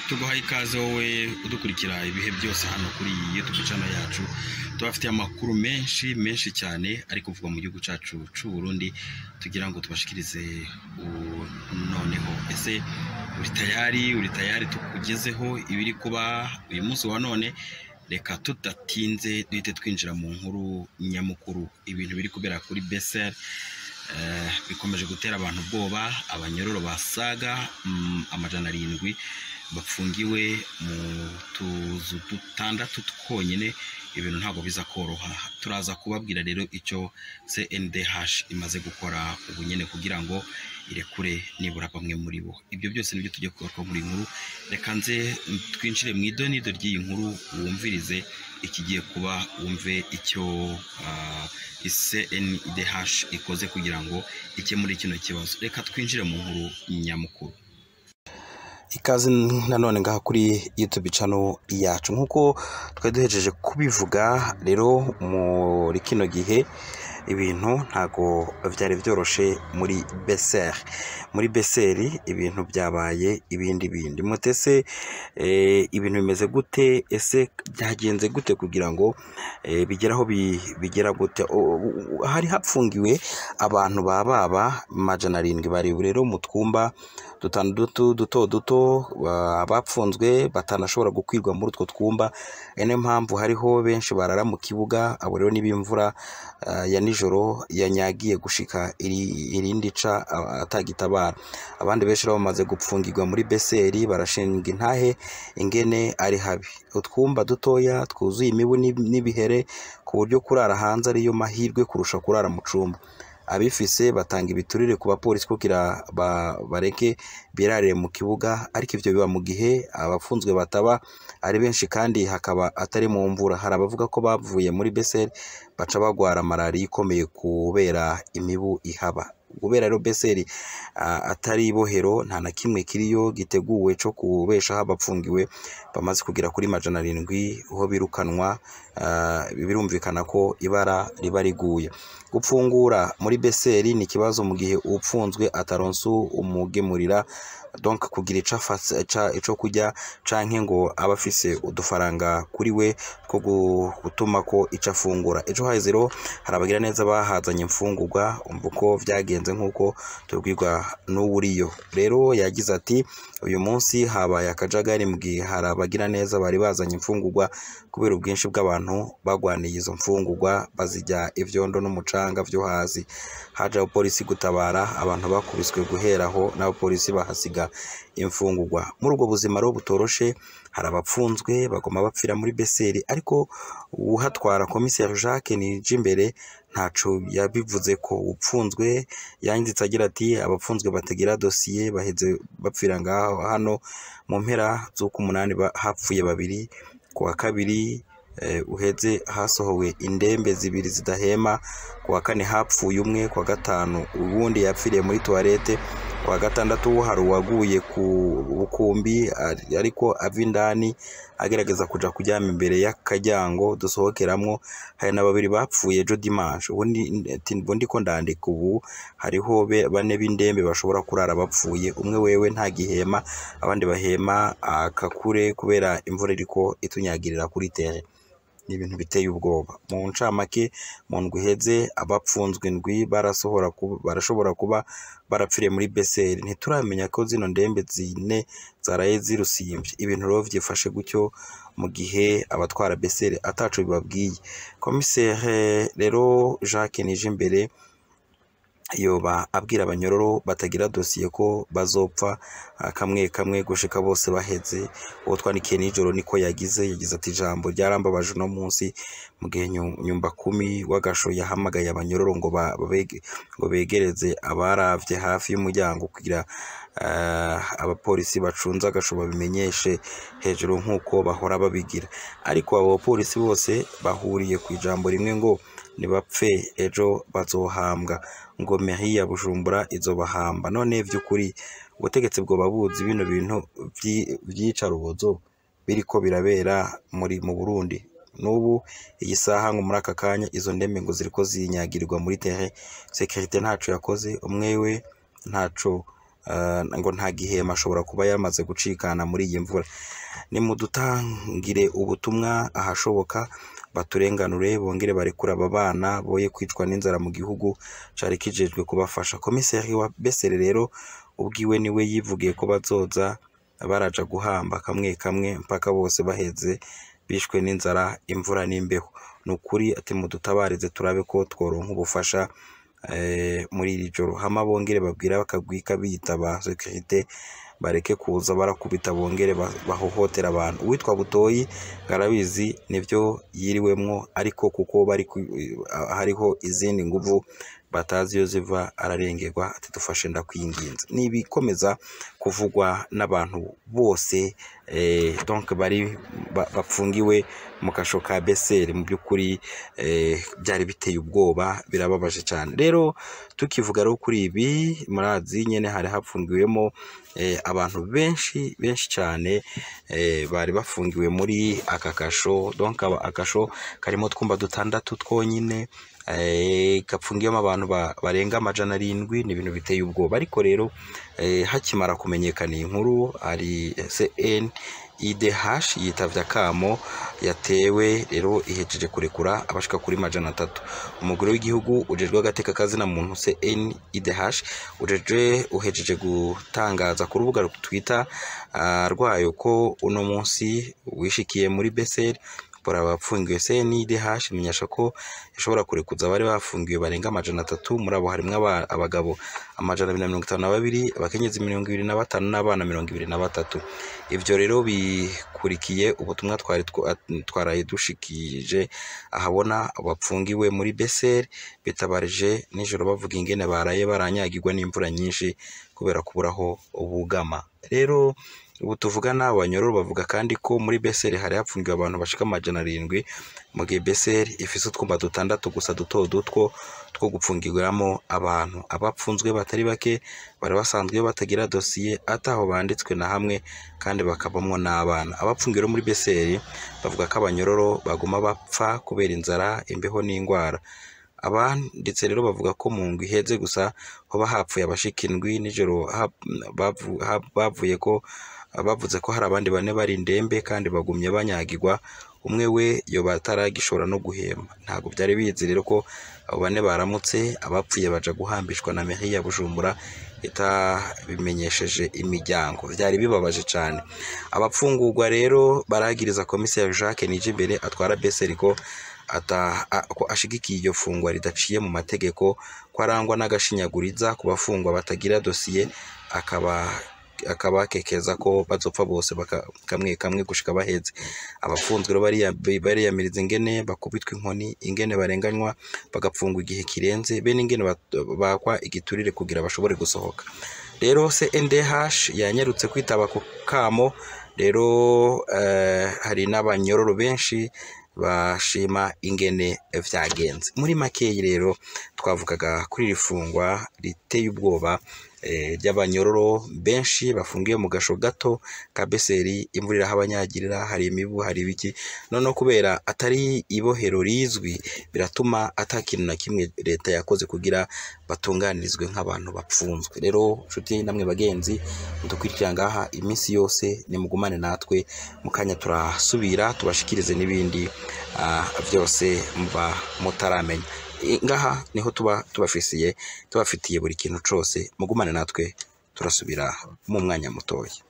tuguhaye ikaze wowe udukurikira ibihe byose hano kuri iyi YouTube channel yacu tubafitiye amakuru menshi menshi cyane ari kuvugwa mu gihugu cyacu cy'u Burundi tugira ngo tubashikirize u- noneho ese uri tayari uri tayari tukugezeho ibiri kuba uyu munsi wa none reka tudatinze duhite twinjira mu nkuru nyamukuru ibintu biri kubera kuri beseri Eh, bikomeje gutera abantu ubwoba abanyororo basaga mm, amajana arindwi bafungiwe mu tuzu dutandatu twonyine ibintu ntabwo biza koroha turaza kubabwira rero icyo CNDH imaze gukora ubu nyine kugira ngo irekure nibura bamwe muri bo ibyo byose nibyo tujya kugaruka muri iyi nkuru reka nze twinjire mu idonido ry'iyi nkuru wumvirize ikigiye kuba wumve icyo ah, CNDH ikoze kugira ngo ikemure kino kibazo reka twinjire mu nkuru nyamukuru ikaze nanone ngaha kuri YouTube channel yacu nk'uko twari duhejeje kubivuga rero muri kino gihe ibintu ntago byari byoroshe muri beseri muri beseri ibintu byabaye ibindi bindi mutese eh, ibintu bimeze gute ese byagenze gute kugira ngo eh, bigere aho bi- bigera gute O- o- hari hapfungiwe abantu ba baba majana arindwi bari rero mu twumba dutandatu duto duto ba- bapfunzwe batanashobora gukwirwa muri utwo twumba ari niyo mpamvu hariho benshi barara mu kibuga abo rero niba imvura ah, ya nijoro yanyagiye gushika iri- irindi ca ah, atagitabara abandi benshi rero bamaze gupfungirwa muri beseri barashinga intahe ingene ari habi utwumba dutoya twuzuye imibu n'ib- n'ibihere ku buryo kurara hanze ariyo mahirwe kurusha kurara mu cumba abifise batanga ibiturire ku bapolisi kugira ba- bareke birarire mu kibuga ariko ivyo biba mu gihe abafunzwe bataba ari benshi kandi hakaba atari mu mvura hari abavuga ko bavuye muri beseri baca bagwara malariya ikomeye kubera imibu ihaba kubera rero beseri ah, atari ibohero nta na kimwe kiriyo giteguwe co kubeshaho abapfungiwe bamaze kugera kuri majana arindwi aho birukanwa ah, birumvikana ko ibara riba riguye gupfungura muri beseri ni ikibazo mu gihe upfunzwe ataronse umugemurira donc kugira ico afase- ca- ico kurya canke ngo aba afise udufaranga kuri we two gu- gutuma ko ico afungura ejo haheze rero hari abagira neza bahazanye imfungurwa umva uko vyagenze nk'uko tubwirwa n'uwuriyo rero yagize ati uyu munsi habaye akajagari mu gihe hari abagira neza bari bazanye imfungurwa kubera ubwinshi bw'abantu bagwaniye izo mfungurwa bazijya ivyondo n'umucanga vyo hasi haje abapolisi gutabara abantu bakubiswe guheraho n'abapolisi bahasiga imfungurwa muri ubwo buzima rero butoroshe hari abapfunzwe bagoma bapfira muri beseri ariko uhatwara komiseri jacques nijimbere ntaco yabivuze ko upfunzwe yanditse agira ati abapfunzwe batagira dosiye baheze bapfira ngaho hano mu mpera z'uko umunani ba- hapfuye babiri ku wa kabiri eh, uheze hasohowe indembe zibiri zidahema ku wa kane hapfuye umwe ku wa gatanu uwundi yapfiriye muri tuwarete ku wa gatandatu hari uwaguye ku bukumbi ari- ariko ava indani agerageza kuja kuryama imbere y'akaryango dusohokeramwo hari na babiri bapfuye ejo dimanche ubundi ati ubu ndiko ndandika ubu hariho be- bane b'indembe bashobora kurara bapfuye umwe wewe nta gihema abandi bahema akakure kubera imvura iriko itunyagirira kuri tere ni ibintu biteye ubwoba mu ncamake mu ndwi iheze abapfunzwe indwi barasohora kuba- barashobora kuba barapfiriye muri beseri ntituramenya ko zino ndembe zine zaraye zirusimbye ibintu rero vyifashe gutyo mu gihe abatwara beseri ataco bibabwiye komisere rero jacques nijimbere yoba abwira abanyororo batagira dosiye ko bazopfa ah, kamwe kamwe gushika bose baheze uwo twandikiye nijoro niko yagize yagize ati ijambo ryarambabaje uno munsi mu gihe Nyu- nyumba kumi w'agasho yahamagaye abanyororo ngo ba- babege- ngo begereze abaravye hafi y'umuryango kugira ah, abapolisi bacunze agasho babimenyeshe hejuru nk'uko bahora babigira ariko abo bapolisi bose bahuriye ku ijambo rimwe ngo nibapfe ejo bazohambwa ngo mairie ya Bujumbura izobahamba none vy'ukuri ubutegetsi bwoba buzi bino bintu vyi- vyicarubozo biriko birabera muri mu Burundi n'ubu iyi saha ngo muri aka kanya izo ndembe ngo ziriko zinyagirirwa muri terrain securite ntaco yakoze umwe we ntaco eh, ngo nta gihema ashobora kuba yamaze gucikana muri iyi mvura nimudutangire ubutumwa ahashoboka baturenganure bongere barekure aba bana boye kwicwa n'inzara mu gihugu cari kijejwe kubafasha komiseri wa besere rero ubwiwe niwe yivugiye ko bazoza baraja guhamba kamwe kamwe mpaka bose baheze bishwe n'inzara imvura n'imbeho ni ukuri ati mudutabarize turabe ko tworonka ubufasha eh, muri iri joro hama bongere babwira bakagwika biyita ba sekirite bareke kuza barakubita bongere ba- bahohotera abantu uwitwa butoyi ngarabizi nibyo yiriwemwo ariko kuko bari ku- hariho izindi nguvu batazi iyo ziva ararengerwa ati dufashe ndakwinginze nibikomeza kuvugwa n'abantu bose eh, donc bari ba- bapfungiwe mu kasho ka beseri mu by'ukuri eh, byari biteye ubwoba birababaje cyane rero tukivuga rero kuri ibi murazi nyene hari hapfungiwemo eh, abantu benshi benshi cyane eh, bari bafungiwe muri aka kasho donc aba- akasho karimo twumba dutandatu twonyine eh, gapfungiyemo abantu ba- barenga amajana arindwi ni ibintu biteye ubwoba ariko rero eh, hakimara kumenyekana iyi nkuru hari CN IDH yitavye akamo yatewe rero ihejeje kurekura abashika kuri majana atatu umugore w'igihugu ujejwe agateka kazina muntu CN IDH ujejwe uhejeje gutangaza ku rubuga twita uh, rwayo ko uno munsi wishikiye muri Beseri bora abapfungiwe CNIDH imenyesha ko ishobora kurekuza abari bafungiwe barenga amajana atatu muri abo harimwo aba- abagabo amajana abiri na mirongo itanu na babiri abakenyezi mirongo ibiri na batanu n'abana mirongo ibiri na batatu ivyo rero bikurikiye ubutumwa twari twa- twaraye dushikije ahabona bapfungiwe muri Beseri bitabarije nijoro bavuga ingene baraye baranyagirwa n'imvura nyinshi kubera kuburaho ubugama rero ubu tuvugana abanyororo bavuga kandi ko muri beseri hari hapfungiwe abantu bashika amajana arindwi mu gihe beseri ifise utwumba dutandatu gusa duto dutwo two gupfungirwamo abantu abapfunzwe batari bake bari basanzwe batagira dosiye ataho banditswe na hamwe kandi bakabamwo n'abana abapfungiwe rero muri beseri bavuga ko abanyororo baguma bapfa kubera inzara imbeho n'indwara abanditse rero bavuga ko mu ngwi iheze gusa hoba hapfuye abashika indwi nijoro hap- bavu- hap- bavuye ko bavuze ko hari abandi bane bari indembe kandi bagumye banyagirwa umwe we yoba ataragishobora no guhema ntabwo byari bizi rero ko abo bane baramutse abapfuye baja guhambishwa na mairie ya Bujumbura itabimenyesheje imiryango byari bibabaje cyane abapfungurwa rero baragiriza komiseri Jacques Nijimbere atwara Beseri ko ata a- ko ashigikiye iryo fungwa ridaciye mu mategeko ko arangwa n'agashinyaguriza ku bafungwa batagira dosiye akaba akabakekeza ko bazopfa bose baka- kamwe kamwe gushika baheze abafunzwe rero bariya- bariyamiriza ingene bakubitwa inkoni ingene barenganywa bagapfungwa igihe kirenze be n'ingene bat- bakwa igiturire kugira bashobore gusohoka rero CNDH yanyarutse kwitaba ku kamo rero eh, hari n'abanyororo benshi bashima ingene vyagenze muri makeyi rero twavugaga kuri iri fungwa riteye ubwoba eh, ry'abanyororo benshi bafungiye mu gasho gato ka Beseri imvura irahabanyagirira hari imibu hari ibiki noneho kubera atari ibohero rizwi biratuma ata kintu na kimwe leta yakoze kugira batunganirizwe nk'abantu bapfunzwe rero nshuti namwe bagenzi mudukurikira ngaha iminsi yose nimugumane natwe mu kanya turasubira tubashikirize n'ibindi ah, byose muba mutaramenya I- ngaha niho tuba tubafisiye tubafitiye buri kintu cose mugumane natwe turasubira mu mwanya mutoya